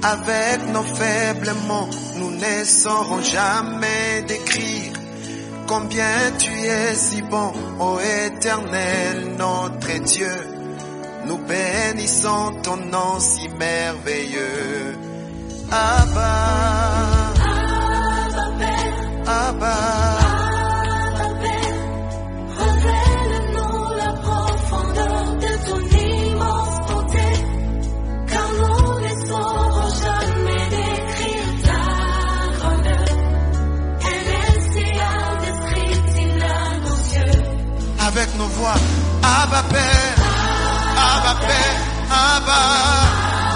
Avec nos faibles mots, nous ne saurons jamais décrire combien tu es si bon, ô éternel, notre Dieu. Nous bénissons ton nom si merveilleux. Abba, Abba, Révèle-nous la profondeur de ton immense bonté, car nous ne saurons jamais décrire ta grandeur. Elle est si indescriptible à nos yeux. avec nos voix. Abba Père, Abba Père, Abba.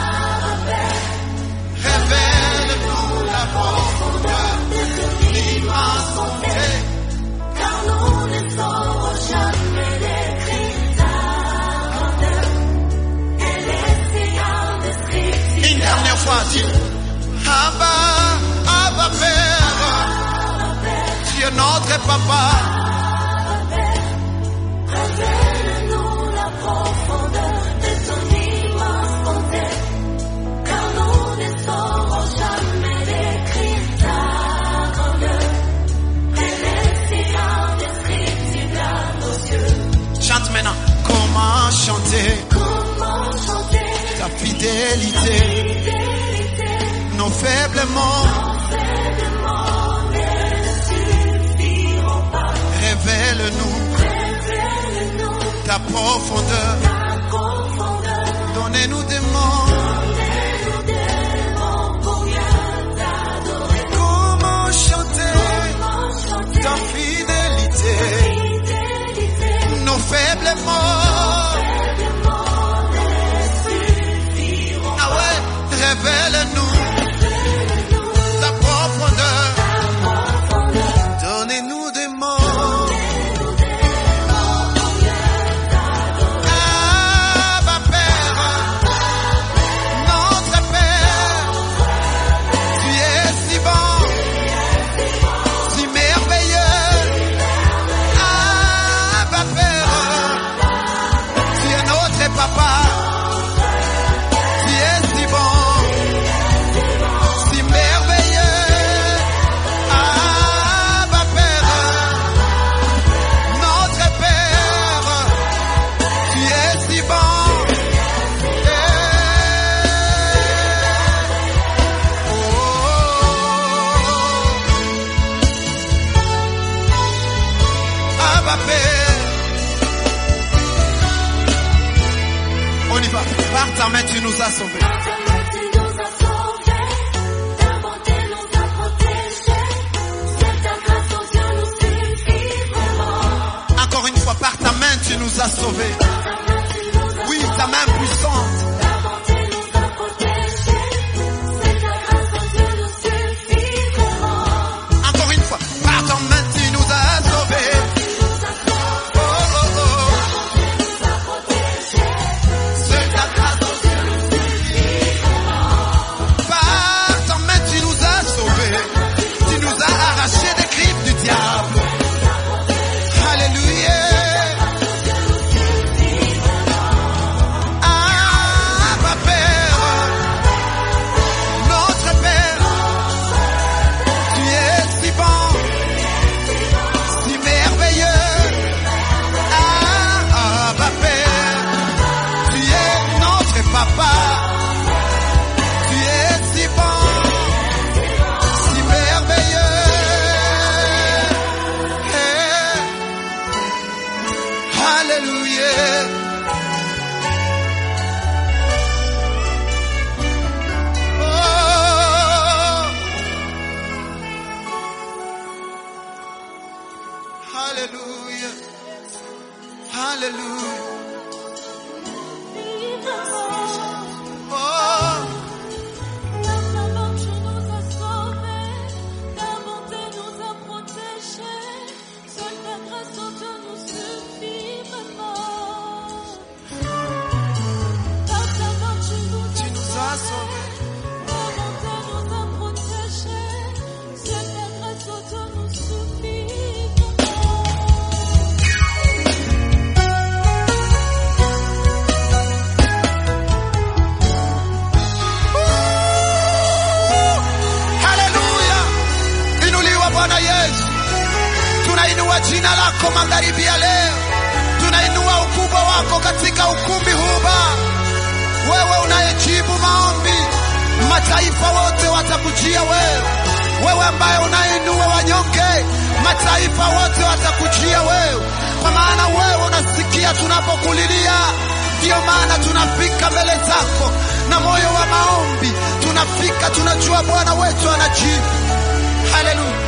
Révèle-nous la profondeur de ton immense bonté. Car nous ne saurons jamais décrire ta grandeur. Elle est si indescriptible. Une dernière fois, dis Abba, Abba Père, tu es notre papa. Révèle-nous la profondeur de ton immense bonté, car nous ne saurons jamais décrire ta grandeur. Elle est si indescriptible à nos yeux. Chante maintenant. Comment chanter Comment chanter ta fidélité, fidélité, nos faibles mots. faiblement ne suffiront pas. Révèle-nous Révèle-nous ta profondeur. ta profondeur. Donnez-nous des mots. Donnez-nous des mots pour mieux t'adorer. Comment chanter Comment chanter ta fidélité, fidélité, nos faibles mots. faiblement ne suffiront Ah ouais, révèle-nous Révèle-nous ta profondeur. ta profondeur. Donnez-nous des mots. Donnez-nous des mots pour mieux t'adorer. Abba Père, notre Père, tu es si bon, si merveilleux. Abba Père, tu es notre papa, tu es si bon, si merveilleux. Abba Père, notre Père, tu es si bon. Oh. Abba Père. On y va. Par ta main, tu nous as sauvés. Par ta main, tu nous as sauvés. Ta bonté nous a protégés. C'est ta grâce, oh Dieu, nous suffit vraiment. Encore une fois, par ta main, tu nous as sauvés. Par ta main, tu nous as Oui, ta main puissante. Ta bonté nous a protégés. C'est ta grâce, oh Dieu, nous suffit vraiment. Encore une fois, par ta main, tu nous as sauvés. Tu nous as sauvés. Oh, oh, oh. Tu nous as protégés. C'est ta grâce, oh Dieu. Par ta main, tu nous as sauvés. Tu nous as arrachés des griffes du diable. Alléluia. Abba Père, notre Père, tu es si bon, si merveilleux. Abba Père, tu es notre Papa, tu es si bon, si merveilleux. Hey. Hallelujah. Oh. Hallelujah. Hallelujah. Oh. La main, tu nous as sauvés. Ta bonté nous a protégés. Seule ta grâce, oh Dieu, nous suffit vraiment. Par ta main, tu nous as Tu nous as sauvés. Ta bonté nous a protégés. Seule ta grâce, oh Dieu, nous suffit vraiment. Bwana Yesu, tunainua jina lako magharibi ya leo, tunainua ukubwa wako katika ukumbi huu Baba, wewe unayejibu maombi, mataifa wote watakujia wewe, wewe ambaye unainua wanyonge, mataifa wote watakujia wewe, kwa maana wewe unasikia tunapokulilia. Ndiyo maana tunafika mbele zako na moyo wa maombi, tunafika tunajua Bwana wetu anajibu. Haleluya.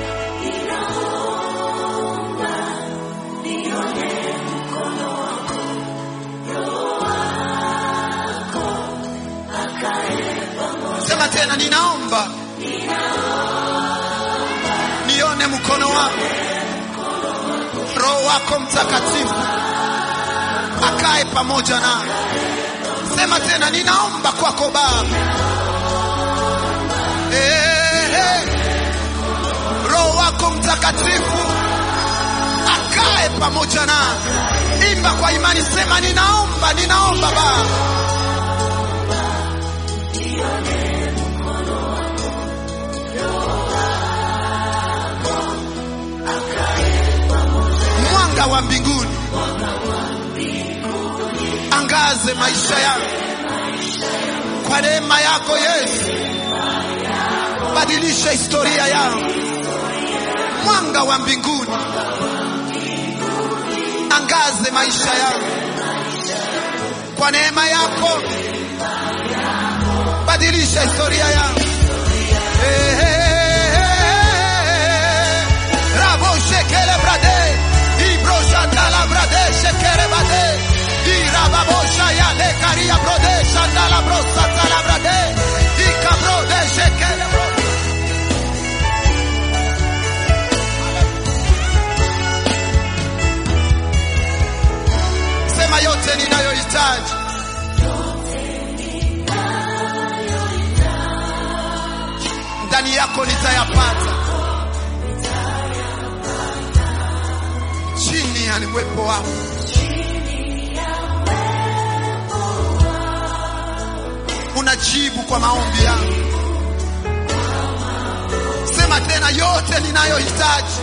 Sema tena, ninaomba nione mkono wako, Roho wako Mtakatifu akae pamoja na. Sema tena, ninaomba kwako Baba, eh, eh. Roho wako Mtakatifu akae pamoja na. Imba kwa imani, sema ninaomba, ninaomba Baba mwanga wa mbinguni angaze maisha yangu kwa neema yako Yesu, badilisha historia yangu. Mwanga wa mbinguni angaze maisha yangu kwa neema yako, badilisha historia yangu. Eh, eh, eh, eh. Rabo shekele brade, ibro shandala brade, shekere bade, irababo shaya le karia brode, shandala bro satala brade, ikabro de shekele bro. Sema yote ninayohitaji ndani yako nitayapata chini ya uwepo wako. Unajibu kwa maombi yangu. Sema tena, yote ninayohitaji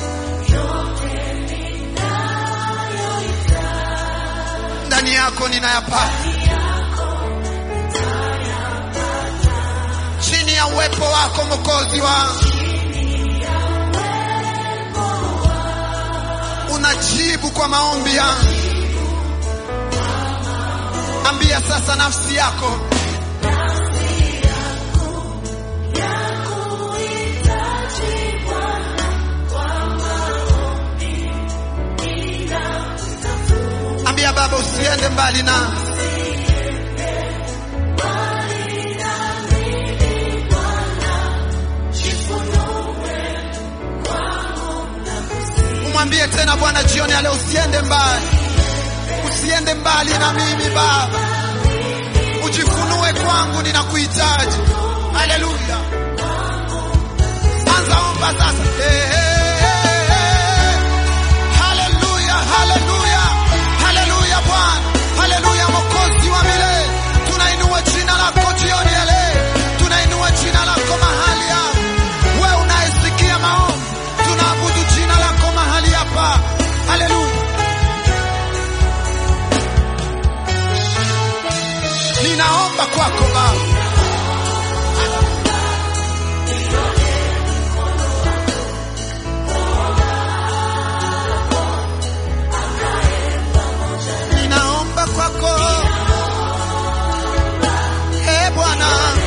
ndani yako ninayapata chini ya uwepo wako Mwokozi wangu. Unajibu kwa maombi yangu. Ambia sasa nafsi yako, ambia Baba, usiende mbali na umwambie tena Bwana jioni ya leo, usiende mbali, usiende mbali na mimi Baba, ujifunue kwangu, ninakuhitaji. Haleluya, anza omba sasa. Eh, eh, eh, eh. Haleluya, haleluya, haleluya Bwana, haleluya Mwokozi wa milele, tunainua jina lako jioni ya leo, tunainua jina lako mahali hapa. Wewe unayesikia maombi, tunaabudu jina lako mahali hapa. Haleluya, ninaomba kwako Baba, ninaomba kwako e Bwana,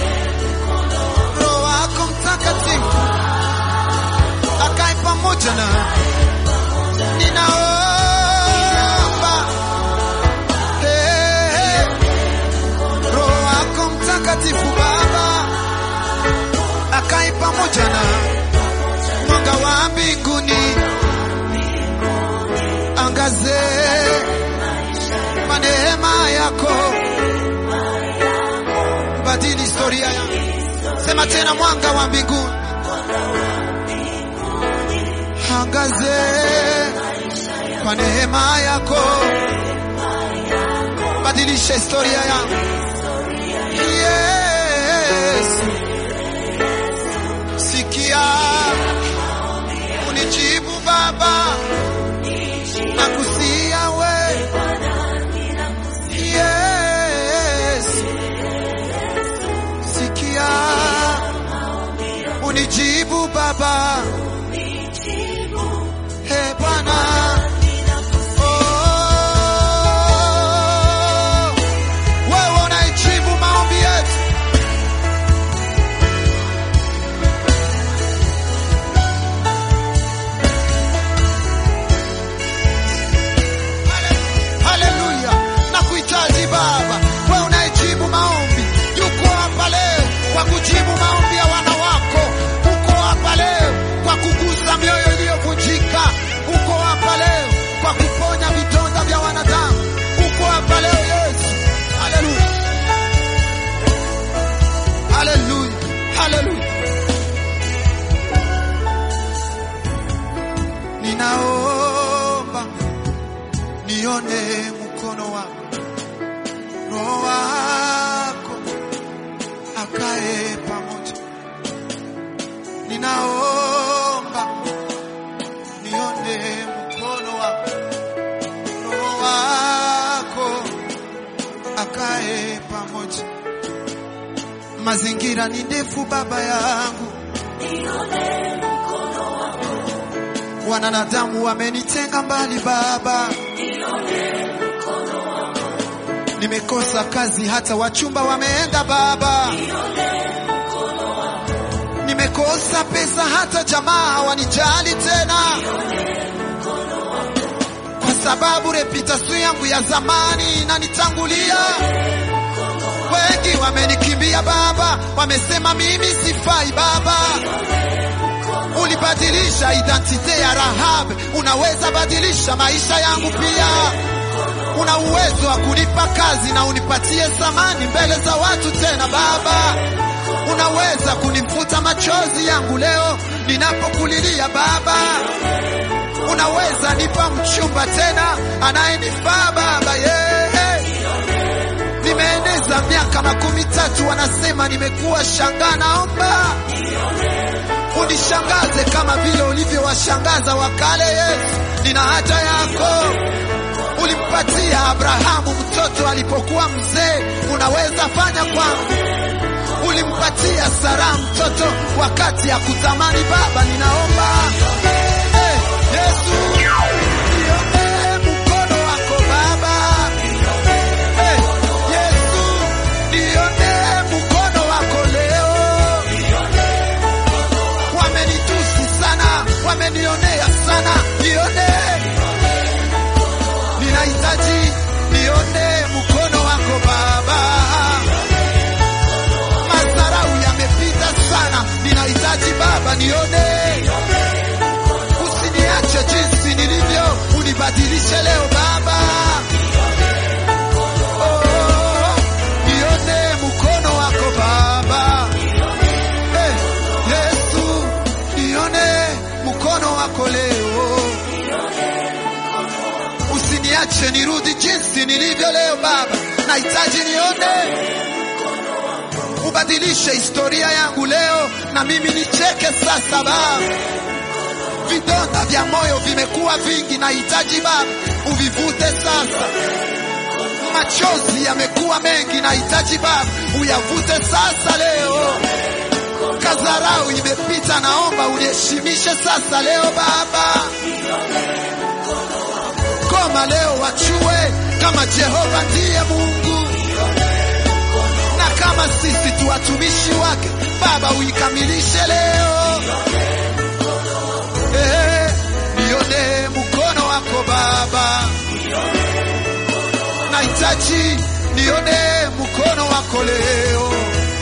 Roho wako Mtakatifu akae pamoja na ninaomba eh, Roho wako Mtakatifu Baba akae pamoja na mwanga wa mbinguni angaze kwa neema yako, badili historia yangu. Sema tena, mwanga wa mbinguni angaze kwa neema yako, badilisha historia yangu. Yes, sikia Baba, nakusia we Yesu, sikia unijibu Baba, he Bwana. Oh, wewe unaijibu maombi yetu. Haleluya, nakuhitaji Baba, wewe unayejibu maombi. Yuko hapa leo kwa kujibu maombi ya wana wako. Uko hapa leo kwa kugusa mioyo iliyovunjika. Uko hapa leo kwa kuponya vidonda vya wanadamu. Uko hapa leo Yesu. Haleluya, haleluya, haleluya. Ninaomba nione mkono wako, Roho wako akae pamoja. Ninaomba nione mkono wako, Roho wako akae pamoja. Mazingira ni ndefu, Baba yangu, wanadamu wamenitenga mbali, Baba. Nimekosa kazi, hata wachumba wameenda Baba. Nimekosa pesa, hata jamaa hawanijali tena, kwa sababu reputation yangu ya zamani inanitangulia. Wengi wamenikimbia Baba, wamesema mimi sifai Baba. Ulibadilisha identite ya Rahab, unaweza badilisha maisha yangu pia. Una uwezo wa kunipa kazi na unipatie thamani mbele za watu tena Baba. Unaweza kunifuta machozi yangu leo ninapokulilia Baba. Unaweza nipa mchumba tena anayenifaa Baba, yeah. Nimeeneza miaka makumi tatu, wanasema nimekuwa shangaa. Naomba unishangaze kama vile ulivyowashangaza wakale. Yesu, nina haja yako. Ulimpatia Abrahamu mtoto alipokuwa mzee, unaweza fanya kwangu. Ulimpatia Sara mtoto wakati ya kutamani. Baba, ninaomba Eh, Yesu, nione mkono wako Baba. Eh, Yesu, nione mkono wako leo. Wamenitusi sana, wamenionea sana, nione ninahitaji nione mkono wako Baba. Madharau yamepita sana, ninahitaji Baba nione. Usiniache jinsi nilivyo, unibadilishe leo Baba. Oh, nione mkono wako Baba. Eh, Yesu, nione mkono wako leo. Usiniache nirudi jinsi nilivyo leo Baba, nahitaji nione, ubadilishe historia yangu leo, na mimi nicheke sasa Baba. Vidonda vya moyo vimekuwa vingi, nahitaji Baba uvivute sasa. Machozi yamekuwa mengi, nahitaji Baba uyavute sasa leo. Kadharau imepita, naomba uniheshimishe sasa leo Baba. Goma leo wachue kama Jehova ndiye Mungu na kama sisi tu watumishi wake. Baba uikamilishe leo eh, nione mkono wako Baba, nahitaji nione mkono wako leo,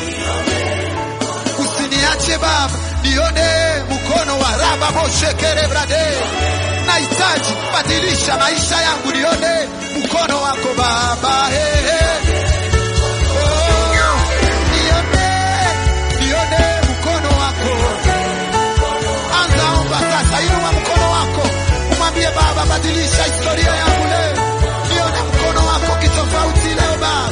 usiniache Baba, nione mkono wa raba moshekere brade nahitaji badilisha maisha yangu, nione mkono wako Baba. Hey, hey. Oh, nione, nione mkono wako. Anza omba sasa, inua mkono wako, umwambie Baba, badilisha historia yangu leo, nione mkono wako kitofauti leo Baba.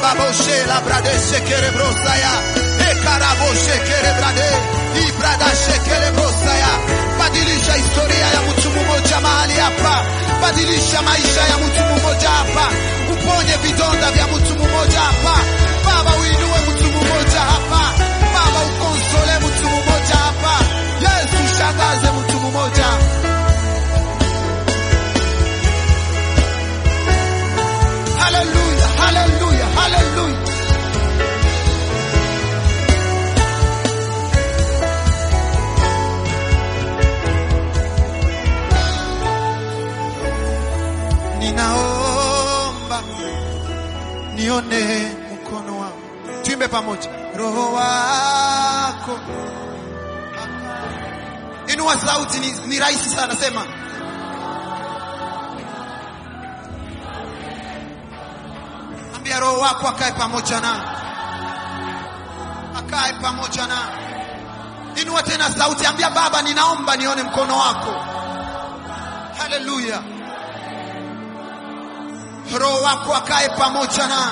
Rababoshe la brade shekere brosaya. Ekaraboshe kere brade. Ibrada shekere brosaya. Badilisha historia ya mtu mmoja mahali hapa. Badilisha maisha ya mtu mmoja hapa. Uponye vidonda vya mtu mmoja hapa. Baba uinue mtu mmoja hapa. Baba ukonsole mtu mmoja hapa. Yesu shangaze mtu mmoja. Hallelujah, hallelujah, hallelujah. Ninaomba nione mkono wako. Tuimbe pamoja. Roho wako. Inua sauti ni, ni rahisi sana sema. Ambia roho wako akae pamoja na akae pamoja na. Inua tena sauti, ambia Baba, ninaomba nione mkono wako. Haleluya. Roho wako akae pamoja na.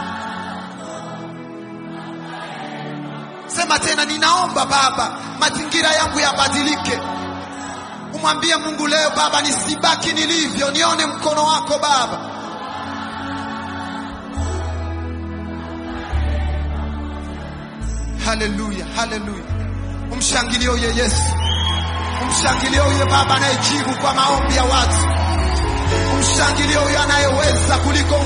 Sema tena, ninaomba Baba, mazingira yangu yabadilike. Umwambie Mungu leo, Baba, nisibaki nilivyo, nione mkono wako Baba. Haleluya, haleluya. Umshangilie huyo Yesu, umshangilie huyo Baba anayejibu kwa maombi ya watu, umshangilie huyo anayeweza kuliko